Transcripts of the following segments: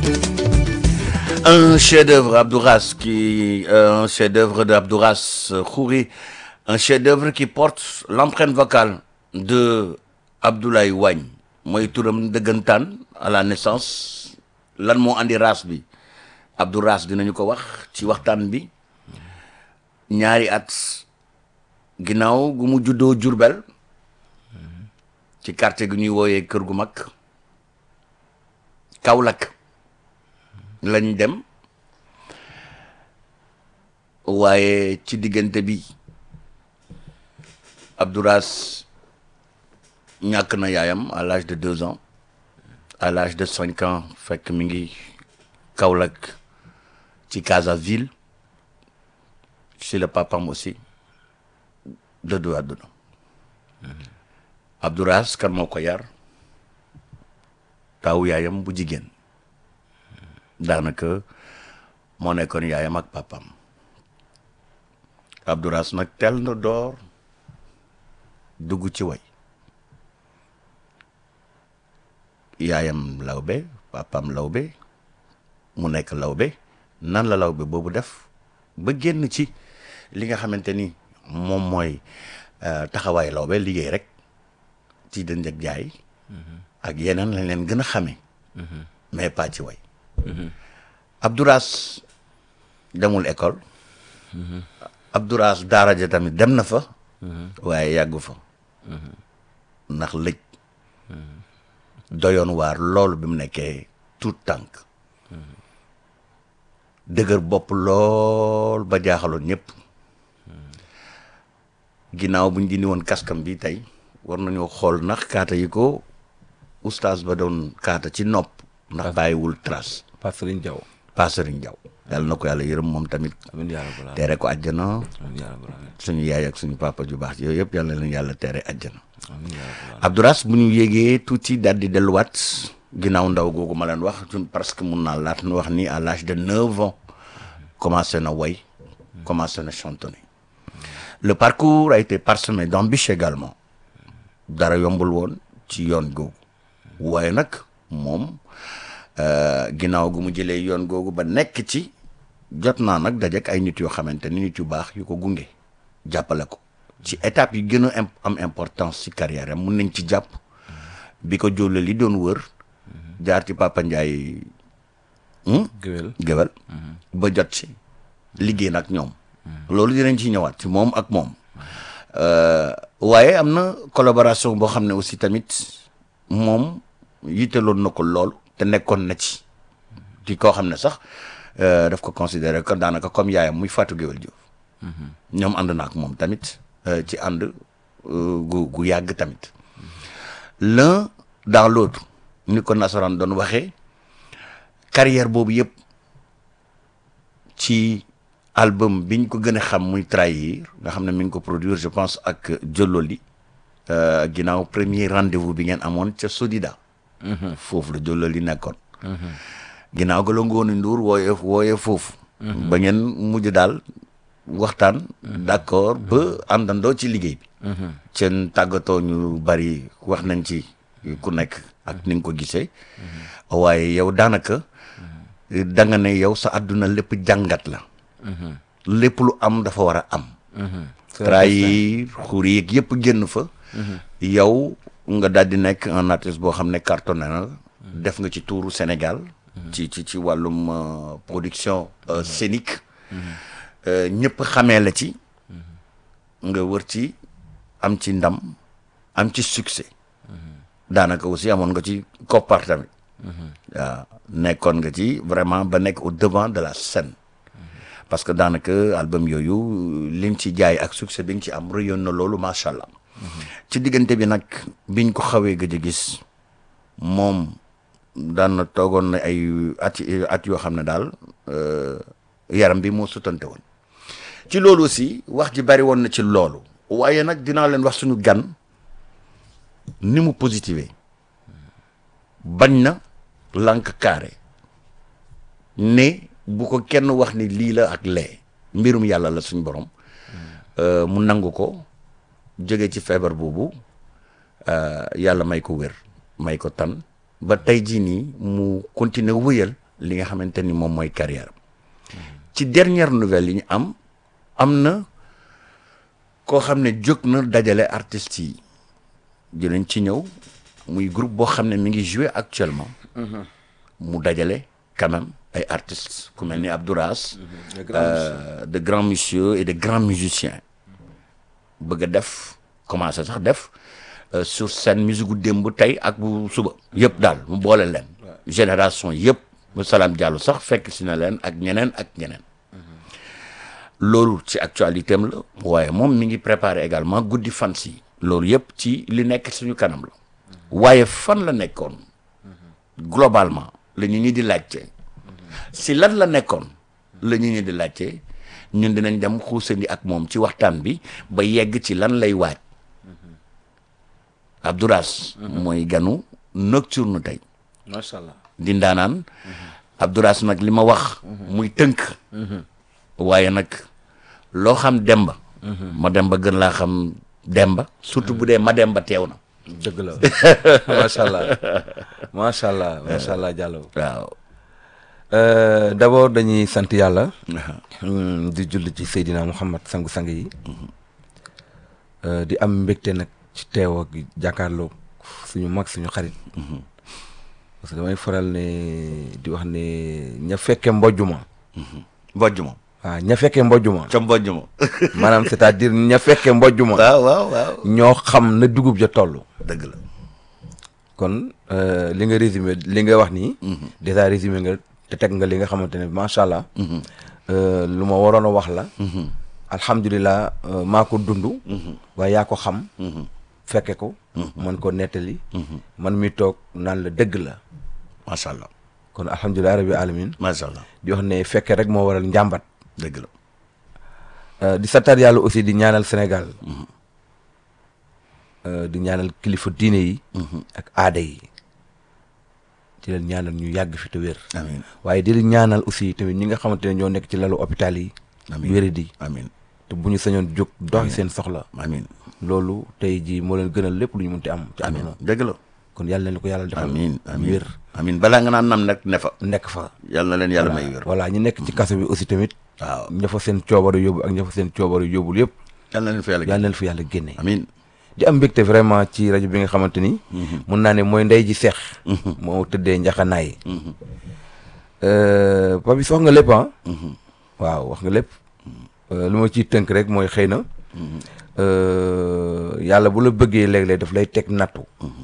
Un chef-d'œuvre Abdouras qui un chef-d'œuvre d'Abdouras Khouri, un chef-d'œuvre qui porte l'empreinte vocale de Abdoulaye Wagne mooy turam dëggantaan à la naissance lan moo andi race bi Abdouras dinañu ko wax ci waxtaan bi ñaari at ginnaaw gu mu juddoo Jurbel ci quartier gu ñuy wooyee kër gu mag Kaolack lañ dem waaye ci diggante bi Abdouras ñàkk na yaayam à l'âge de deux ans à l'âge de cinq ans fekk mi ngi Kaolack ci Casaville ci le papam aussi dëddu àdduna Abdouras kan moo ko yar taawu yaayam bu jigéen daanaka moo nekkoon yaayam ak papam Abdouras nag teel na door dugg ci way yaayam lawbe papam lawbe mu nekk lawbe nan la lawbe boobu def ba génn ci li nga xamante ni moom mooy taxawaay lawbe liggéey rek ci dënd ak jaay ak yeneen lañ leen gën a xamee mais pas ci way Abdouras demul école Abdouras daara ja tamit dem na fa waaye yàggu fa ndax lëj doyoon waar loolu bi mu nekkee tout tànk dëgër bopp lool ba jaaxaloon ñëpp ginnaaw bu ñu dindi woon kaskam bi tey war nañoo xool ndax kaata yi ko oustaz ba doon kaata ci nopp ndax bàyyiwul trace Pa Serigne Diaw Pa Serigne Diaw yàlla na ko yàlla yërëm moom tamit amiin yaa rabbal aalamiin tere ko àjjana amiin yaa rabbal aalamiin suñu yaay ak suñu papa ju baax yooyu yëpp yàlla leen yàlla tere àjjana amiin yaa rabbal aalamiin Abdouras bu ñu yéegee tuuti daal di delluwaat ginnaaw ndaw googu ma leen wax ñun parce que mun naa laat nu wax ni à l'âge de neuf ans commencé na way commencé na chantonner le parcours a été parsemé d'embûches également dara yombul woon ci yoon googu waaye nag moom ginnaaw gu mu jëlee yoon googu ba nekk ci jot naa nag dajek ay nit yoo xamante ni nit yu baax yu ko gunge jàppale ko ci étape yi gën a am importance ci carrière am mun nañ ci jàpp bi ko jólle li doon wër jaar ci Papa Ndiaye géwél géwél ba jot ci liggéey nag ñoom loolu dinañ ci ñëwaat ci moom ak moom waaye am na collaboration boo xam ne aussi tamit moom yitteloon na ko lool te nekkoon na ci ci koo xam ne sax daf ko considéré que daanaka comme yaayam muy Fatou Géwél Diouf ñoom ànd na ak moom tamit ci ànd gu gu yàgg tamit l'un dans l'autre ni ko nasaraan doon waxee carrière boobu yëpp ci album biñ ko gën a xam muy trahir nga xam ne mi ngi ko produire je pense ak Jololi ginnaaw premier rendez-vous bi ngeen amoon ca Sodida foofu la Jololi nekkoon ginnaaw ga la Ngoone Ndour wooye wooye foofu ba ngeen mujj daal waxtaan d'accord ba àndandoo ci liggéey bi seen tàggatoo ñu bari wax nañ ci ku nekk ak ni nga ko gisee waaye yow daanaka da nga ne yow sa àdduna lépp jàngat la lépp lu am dafa war a am trahir xur yeeg yëpp génn fa yow nga daal di nekk un artiste boo xam ne cartonné na def nga ci tuuru Sénégal ci ci ci wàllum production scénique ñëpp xamee la ci nga wër ci am ci ndam am ci succès daanaka aussi amoon nga ci koppar tamit waaw nekkoon nga ci vraiment ba nekk au devant de la scène parce que daanaka album yooyu liñ ci jaay ak succès bi nga ci am rëyoon na loolu macha allah ci diggante bi nag biñ ko xawee gëj a gis moom daan na toogoon na ay at at yoo xam ne daal yaram bi moo sutante woon ci loolu aussi wax ji bari woon na ci loolu waaye nag dinaa leen wax suñu gan ni mu positivé bañ na lànk carré ne bu ko kenn wax ni lii la ak lee mbirum yàlla la suñ borom mu nangu ko jóge ci feebar boobu yàlla may ko wér may ko tan ba tey jii nii mu continuer wëyal li nga xamante ni moom mooy carrière ci dernière nouvelle yi ñu am am na koo xam ne jóg na dajale artistes yi dinañ ci ñëw muy groupe boo xam ne mi ngi jouer actuellement mu dajale quand même ay artistes ku mel ni Abdouras euh, de grands monsieur et de grands musiciens bëgg a def commencé sax def euh, sur scène musique gu démb tey ak bu suba yëpp daal mu boole leen génération yëpp mu Salam Diallo sax fekk si na leen ak ñeneen ak ñeneen loolu ci actualité am la waaye moom mi ngi préparé également guddi fans yi loolu yëpp ci li nekk suñu kanam la waaye fan la nekkoon globalement la ñu ñi di laajte si lan la nekkoon la ñu ñi di laajte ñun dinañ dem xuusandi ak moom ci waxtaan bi ba yegg ci lan lay waaj Abdouras mooy ganu nocturne tey macha allah. di ndaanaan Abdouras nag li ma wax muy tënk waaye nag loo xam demba ma demba gën laa xam demba surtout bu dee ma demba teew na dëgg la macha allah macha allah macha allah Diallo. waaw Euh, d'abord dañuy sant yàlla. Mm, di julli ci Seydina Muhammad sangu-sang yi. Euh, di am mbégte nag ci teew ak jàkkaarloo suñu mag suñu xarit. parce que damay faral ne di wax ne ña fekke mbojjuma. mbojj moom waaw ña fekke mbojjuma. ca mbojj moom maanaam c'est-à-dire ña fekke mbojjuma. waaw waaw waaw ñoo xam na dugub ja toll. dëgg la kon euh, li nga résumé li nga wax nii. déjà résumé nga te teg nga li nga xamante ne macha allah. Euh, lu ma waroon a wax la. alhamdulilah euh, maa ko dund. waaye yaa ko xam. fekke ko. man ko nettali. man mi toog naan la dëgg la. macha allah kon alhamdulilah rabbi alamin macha allah di wax ne fekke rek moo waral njàmbat. dëgg la Euh, di santaat yàlla aussi di ñaanal Sénégal. Euh, di ñaanal kilifa diine yi. ak aada yi. di leen ñaanal ñu yàgg fi te wér. amiin waaye di leen ñaanal aussi tamit ñi nga xamante ne ñoo nekk ci lalu hôpital yi. amiin wéradi amiin te bu ñu sañoon jóg doxi seen soxla. amiin loolu tey jii moo leen gënal lépp lu ñu mënti am. ci amiin àdduna dëgg la kon yàlla na ko yàlla defal. amiin amiin wér amiin balaa nga naan nam nag ne fa nekk fa. yàlla na leen yàlla may wér voilà ñu nekk ci kaso bi aussi tamit. waaw ña fa seen coobaru yóbbu ak ña fa seen coobaru yóbbul yëpp. yàlla na leen fa yàlla yàlla na leen fa yàlla génne. amiin di am mbégte vraiment ci rajo bi nga xamante ni. mun naa ne mooy ndey ji seex. moo tëddee njaxanaay. Papis wax nga lépp ah. waaw wax nga lépp. Euh, lu ma ciy tënk rek mooy xëy na. euh, yàlla bu la bëggee léeg-léeg daf lay teg nattu.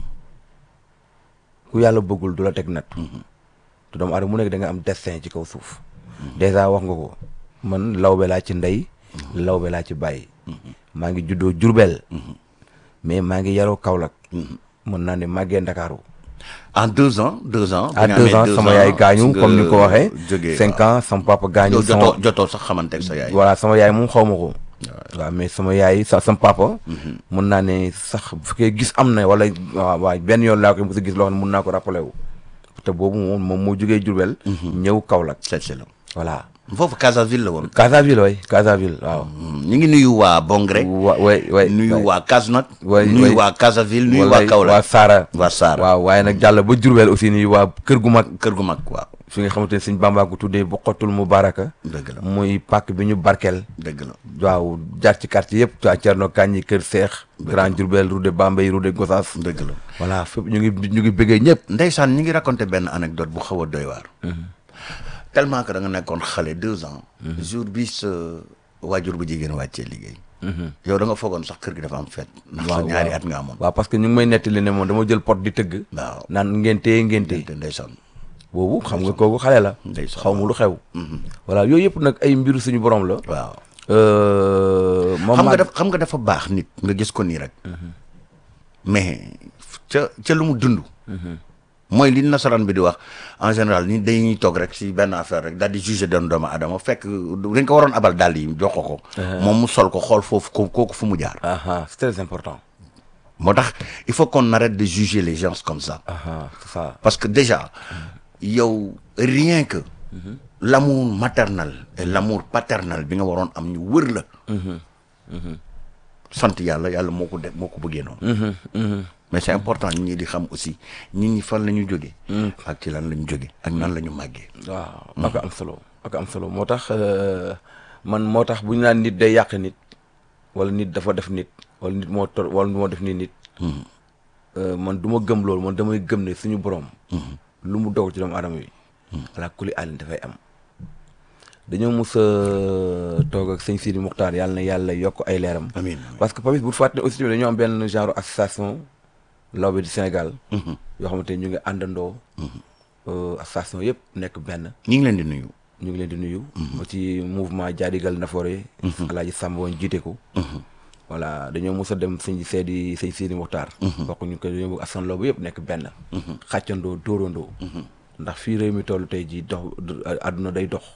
ku yàlla bëggul du la teg nattu. te doomu aadama mu nekk da nga am destin ci kaw suuf. dèjà wax nga ko man lawbe laa ci ndey. lawbe laa ci bàyyi. maa ngi juddoo Jurbel. mais maa ngi yaroo Kaolack. mën naa ne màggee Ndakaaru. en deux ans deux ans à bi nga deux amee ans sama yaay gaañu nga comme ni nga ko waxee. jógee cinq ans sama papa gaañu. yow sama jotoo jotoo sax xamanteeg sa yaay voilà sama yaay moom xaw ma ko. waaw mais sama yaay sa sama papa. mun naa ne sax bu fekkee gis am na wala waaw waaw benn yoon laa koy mos a gis loo xam ne mun naa ko rappelé wu. te boobu moom moom moo jógee Diourbel. ñëw Kaolack. c'est c'est la voilà. foofu Casaville la woon Casaville waay Casaville waaw. ñu ngi nuyu waa Bongré wa waay waay nuyu waa Kasnak waay nuyu waay. waa Casaville nuyu waa wallaay, Kaolack waa Saara. waa Saara waaw waaye nag jàll ba Diourbel aussi nuyu waa kër gu mag. kër gu mag waaw fi nga xamante ne suñ Bàmbaa ko tuddee bu xottul mu baraka. dëgg la muy pàkk bi ñu barkeel. dëgg la waaw jaar ci quartier yëpp waa Thierno Kandji Kër Seex Grand Diourbel Route de Bambey Route de Gossas dëgg la voilà fépp ñu ngi ñu ngi bëggee ñëpp ndeysaan ñi ngi raconté benn anecdote bu xaw a doy waar tellement que da nga nekkoon xale deux ans jour bi sa waajur bu jigéen wàccee liggéey yow da nga foogoon sax kër gi dafa am fête ndax sa ñaari at nga amoon waaw parce que ñu ngi may nettali ne moom dama jël pot di tëgg waaw naan ngénte ngénte te ndeysaan boobu xam nga kooku xale la Ndeysaan. xaw ma lu xew voilà yooyu yëpp nag ay mbiru suñu borom la waaw Euh, moom xam nga maa- daf xam nga dafa baax nit nga gis ko nii rek mais ca ca lu mu dund mooy li nasaraan bi di wax en général ni dañuy toog rek si benn affaire rek daal di juger doon doomu adama fekk dañ ko waroon abal daal yi jox ko ko moom mu sol ko xool foofu ko kooku fu mu jaar aha c'est très important moo tax il faut qu'on arrête de juger les gens comme ça aha c'est ça parce que déjà yow rien que l'amour maternel et l'amour paternel bi nga waroon am ñu wër la sant yàlla yàlla moo ko def moo ko bëggee noonu mais c'est important nit ñi di xam aussi nit ñi fan la ñu jógee ak ci lan la ñu jógee ak nan la ñu màggee waaw ak am solo ak am solo moo tax euh, man moo tax bu ñu naan nit day yàq nit wala nit dafa def nit wala nit moo tor wala moo def ni nit euh, man du ma gëm loolu man damay gëm ne suñu borom lu mu dogal ci doomu aadama yi ala kuli àllin dafay am dañoo mus a toog ak sëñ Sidi Muxtaar yàlla na yàlla yokk ay leeram amiin parce que Papis bu fàtte aussi tamit dañoo am benn genre association lawbe du Sénégal yoo xamante ni ñu ngi àndandoo euh, association yëpp nekk benn ñi ngi leen di nuyu ñu ngi leen di nuyu. ba ci mouvement Jaadigal Nafoore. Alaaji Samba woon jiite ko. voilà dañoo mos a dem sëñ seedi sëñ Sidi Muxtaar. bokk ñu ko dañoo bëgg askan loobu yëpp nekk benn. xàccandoo dóorandoo. ndax fii réew mi toll tey jii dox àdduna day dox.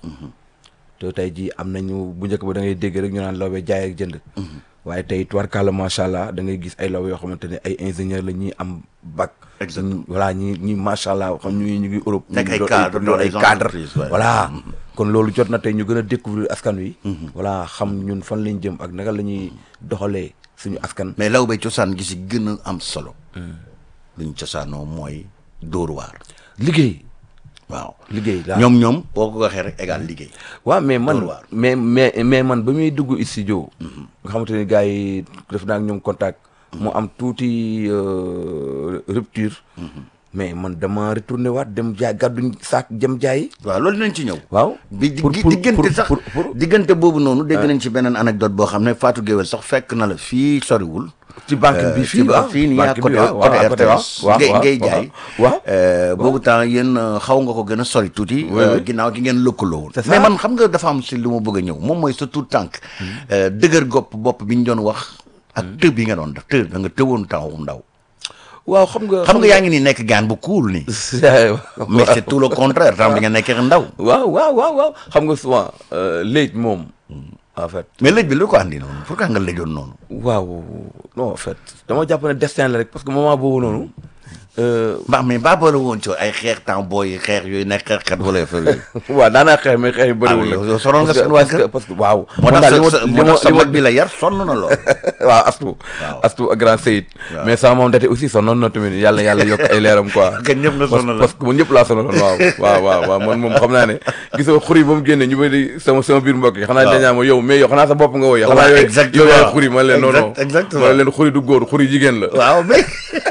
te tey jii am nañu bu njëkk ba da ngay dégg rek ñu naan lawbe jaay ak jënd. waaye tey tubarkalla macha allah da ngay gis ay lawbe yoo xamante ne ay ingénieur la ñuy am bac. Exactement. voilà ñi ñi macha allah xam ñu ñu ngi Europe. Nekk ñu ay doon cadre, doon doon ay ay cadre entreprise, ouais. voilà kon loolu jot na tey ñu gën a découvrir askan wi. voilà xam ñun fan lañ jëm ak naka la ñuy doxalee suñu askan. mais lawbe cosaan gi si gën a am solo luñ cosaanoo mooy dóor waar liggéey waaw liggéey laa ñoom ñoom boo ko waxee rek égal liggéey waaw mais man Dóor waar. mais mais mais man ba muy dugg studio nga xamante ni gars yi def naa ak ñoom contact mu am tuuti euh, rupture mais man dama retourné waat dem jaay gàdduñ saak jëm jaay waaw loolu dinañ ci ñëw waaw bi di- pour- pour- diggante pour- sax pour- pour- diggante boobu noonu dégg nañ ci beneen anecdote boo xam ne Fatou Guewel sax fekk na la fii soriwul ci banque bi Euh, fii ci ba- waaw fii nii à banque bi côté waaw, côté waaw, à côté, waaw, RTS waaw, ngay waaw, ngay waaw. jaay waaw Euh, boobu temps yéen euh, xaw nga ko gën a sori tuuti Oui, euh, oui. ginnaaw gi ngeen lëkkaloo woon C'est mais ça. man xam nga dafa am si lu ma bëgg a ñëw moom mooy sa tout tànk euh, dëgër gopp bopp bi ñu doon wax ak tëb yi nga doon def tëb da nga tëwoon temps ndaw waaw xam nga xam nga yaa ngi nii nekk gaan bu cool nii mais c'est tout le contraire temps bi nga nekkee ndaw waaw waaw waaw waaw xam nga souvent léegi moom en fait mais lëj bi lu ko andi noonu pourquoi nga lëjoon noonu waaw non en fait dama jàpp ne destin la rek parce que moment boobu noonu euh, mbaa mais baa boole woon ci ay xeex temps booy xeex yooyu nekk xeexkat wala affaire yooyu waaw daanaa xeex mais xeex yu bëriwul Ah, nag yow sonal nga Parce que- seen waa parce que kër. parce que waaw moo man tax daal li sa ma- li moo ma- tax sa li ma- mag bi la yar sonn na lool waaw astu Waaw. astu ak grand Seyid Waaw. mais sama moom date aussi sonnoon na tamit yàlla yàlla yokk ay leeram quoi Que ñëpp nga Parce- sonal la. parce que man ñëpp laa sonaloon waaw waaw waaw waaw man moom xam naa ne gisoo xuri ba mu génne ñu bëri sama sama biir mbokk yi xanaa Waaw. dañaa ma yow mais yow xanaa sa bopp nga woy xanaa waaw, yow exactement. yow yaay xuri man leen non non Exact- exactement. man leen xuri du góor xuri jigéen la waaw mais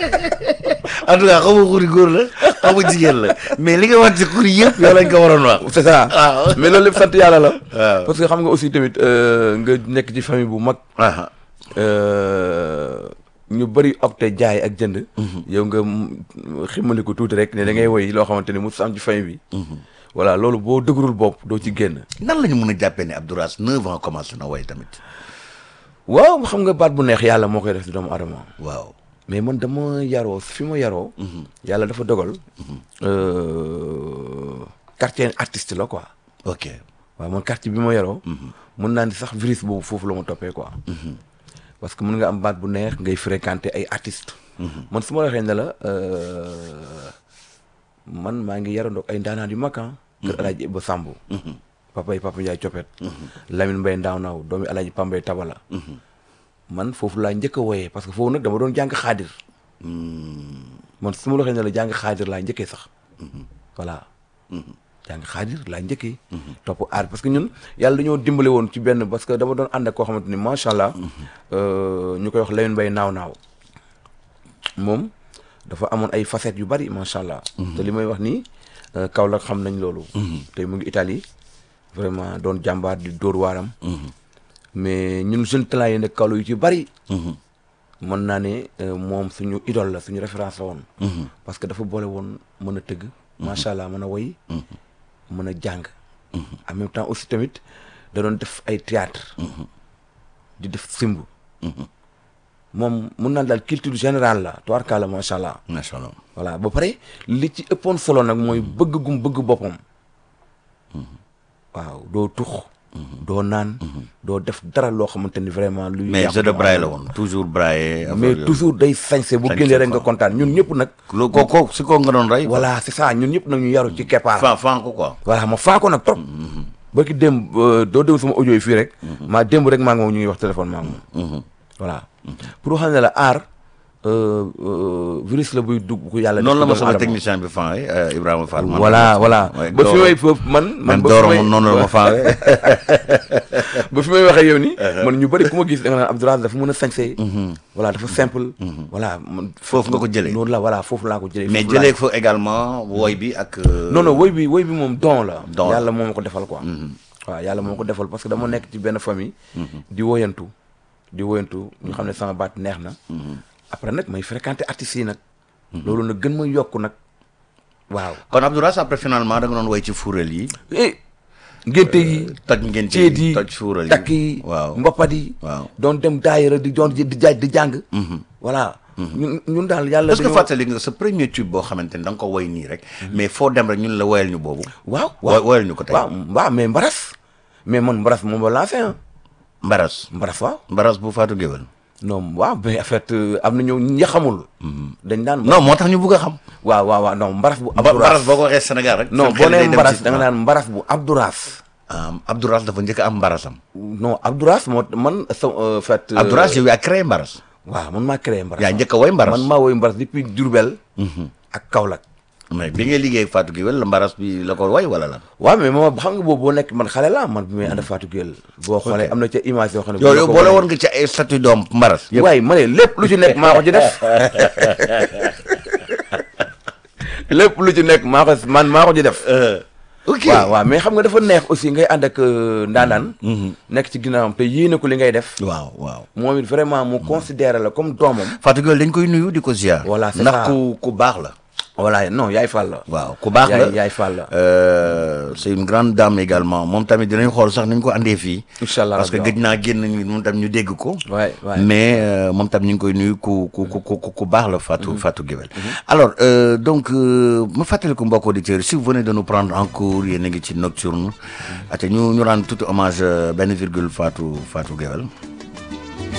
en tout cas xaw ma xuri góor la xaw ma jigéen la mais li nga wax ci xuri yëpp yow lañ ko waroon wax c'est ça waaw. mais loolu lépp sant yàlla la Waaw. parce que xam nga aussi tamit euh, nga nekk ci famille bu mag ah euh, ñu bëri opté jaay ak jënd yow nga mm, ximali ko tuuti rek ne da ngay woy loo xamante ni mu am ci famille bi voilà loolu boo dëgërul bopp doo ci génn nan la ñu mën a jàppee ne Abdourass neuf ans commencé na way tamit waaw xam nga baat bu neex yàlla moo koy def si doomu adama waaw mais man dama yaroo fi ma yaroo yàlla dafa dogal euh, quartier artiste la quoi ok waaw man quartier bi ma yaroo mën naa ni sax virus boobu foofu la ma toppee quoi parce que mën nga am baat bu neex ngay fréquenter ay artistes man su ma waxee ne la euh, man maa ngi yarandoog ay ndaanaan yu mag ah kër alaaji Ibba Samb papa yi papa Ndiaye Copet Lamine Mbaye Ndaaw Naaw doomi alaaji Pambay Tabala man foofu laa njëkk a woyee parce que foofu nag dama doon jàng xaadir man su ma la waxee ne la jàng xaadir laa njëkkee sax voilà jàng xaadir laa njëkkee topp aar parce que ñun yàlla dañoo dimbale woon ci benn parce que dama doon ànd ak koo xamante ni macha allah ñu koy wax Lamine Mbaye naaw naaw moom dafa amoon ay facettes yu bari macha allah te li may wax nii Kaolack xam nañ loolu tey mu ngi Italie vraiment doon jàmbaar di dóor waaram mais ñun jeune talent yi nekk Kaolack yu ci bari mën naa ne euh, moom suñu idole la suñu référence la woon parce que dafa boole woon mën a tëgg macha allah mën a woy mën a jàng en même temps aussi tamit da doon def ay théâtre di def simb moom mun naan daal culture générale la tubaarkalla macha allah macha allah voilà ba pare li ci ëppoon solo nag mooy bëgg gum bëgg boppam waaw doo tux doo naan doo def dara loo xamante ni vraiment luy mais yàq jeu de doomu braille la aadama. woon toujours braille affaire mais yooyu. toujours day sañse bu Sañse génnee rek nga quoi. kontaan ñun ñëpp nag loo ko ko si ko nga doon rey voilà c'est ça ñun ñëpp nag ñu yaru ci keppaar fan fan ko quoi voilà ma faa ko nag trop ba ki démb euh, doo déglu sama audio yi fii rek maa démb rek maa ngi moom ñu ngi wax téléphone maa ngi moom voilà pour xam ne la aar euh, euh, virus la buy dugg ku yàlla. noonu la ma def ci sama doomu technicien bi fenwee Ibrahima Fall. aadama. man voilà voilà Ouais, ba fi Doro- may foofu man. man même ba fi Doro may moom noonu la ma fenwee. ba fi may waxee yow ni man ñu bëri ku ma gis da nga naan Abdoulaye dafa mën a sañse. voilà dafa simple. voilà man Foofu nga ko jëlee. noonu la voilà foofu laa ko jëlee. mais foofu laa- jëlee fa également woy bi ak. euh, non non woy bi woy bi moom don la. Don la. yàlla moo ma ko defal quoi. waaw yàlla moo ma ko defal parce que dama nekk ci benn famille. di woyantu di woyantu ñu xam ne sama baat neex na. après nag may fréquenter artistes yi nag. loolu nag gën ma yokk nag waaw. kon Abdoulaye après finalement da nga doon woy ci fuural yi. eh ngénte yi. toj ngeen ceet yi toj fuural yi takk yi. waaw mboppat yi. waaw. doon dem daayira di doon di jaaj di jàng. voilà. ñun ñun daal yàlla. est-ce que dañoo- fàttali nga sa premier tube boo xamante ni da nga ko woy nii rek. mais foo dem rek ñun la woyal ñu boobu. waaw Wo- woyal ñu ko tey. waaw waaw mais mbaras. mais man mbaras moom la lancé ah. Mbaras. mbaras waaw. Mbaras bu Fatou Guewel. non waaw mais en fait euh, am na ñoo ñi xamul. dañ daan. non moo tax ñu bugg a xam. waaw waaw waaw non mbaras bu. Ba- Abdouraas Mbaras boo ko waxee Sénégal rek. non seen boo xel day nee dem mbaras ci- da nga naan mbaras bu Abdouraas. ah Abdouraas dafa njëkk a am Mbarasam. non Abdouraas moo man sa en fait. euh, Abdouraas yow yaa créé Mbaras. waaw man maa créé mbaras. yaa njëkk a woy Mbaras. man maa woy mbaras depuis Diourbel. ak Kaolack. mais bi ngay liggéey ak Fatou Guewel la Mbaras bi la ko woy wala lan. waaw mais moom xam nga boobu boo nekk man xale la man bi may ànd Fatou Gueye boo xoolee am na ca image yoo xam ne. yow yow boole woon nga ci ay statut doom Mbaras. yëpp waaye ma ne lépp lu ci nekk maa ko ci def lépp lu ci nekk maa ko man maa ko ci def. ok waaw waaw mais xam nga dafa neex aussi ngay ànd ak euh, ndaanaan. nekk ci ginnaawam te yéene ko li ngay def. waaw waaw. moom it vraiment mu considéré la comme doomam. Fatou Guewel dañ koy nuyu di ko ziar. Voilà, c'est ndax ça. ku ku baax la. voilà non yaay Fall la. waaw ku baax la yaay yaay Fall la. Euh, c'est une grande dame également moom tamit dinañ xool sax nañ ko andee fii. Incha allah parce que rabbi, gëj naa génn ñu moom tam ñu dégg ko. waay waay. mais euh, moom tam ñu ngi koy nuyu ku ku ku ku ku baax la Fatou Fatou Guewel. alors euh, donc euh, ma fàttali ko mbokk auditeurs si vous venez de nous prendre en cours yéen a ngi ci nocturne. ate ñu ñu rendre tout hommage euh, benn virgule Fatou Fatou Guewel.